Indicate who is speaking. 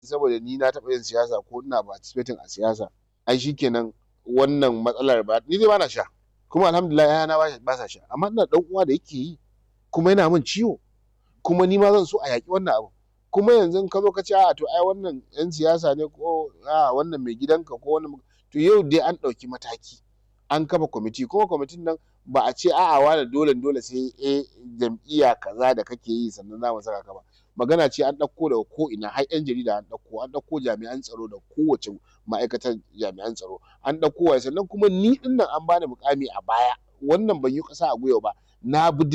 Speaker 1: saboda ni na taɓa yin siyasa ko ina participating a siyasa ai shikenan wannan matsalar ba ni dai bana sha kuma alhamdulillah ‘ya'yana ba sa sha amma ina da ɗan uwa da yake yi kuma yana min ciwo kuma ni ma zan so a yaƙi wannan abun kuma yanzu in ka zo ka ce a'a to ai wannan ‘yan siyasa ne ko a'a wannan mai gidanka ko wannan to yau dai an ɗauki mataki an kafa kwamiti kuma kwamitin nan ba a ce a'a wane dole dole sai eh jam'iyya kaza da kake yi sannan za mu saka ka ba magana ce an ɗauko daga ko ina har ‘yan jarida an ɗauko an ɗauko jami'an tsaro da kowace ma'aikatar jami'an tsaro an ɗauko waye sannan kuma ni ɗin nan an bani muƙami a baya wannan ban yi ƙasa a gwiwa ba na bi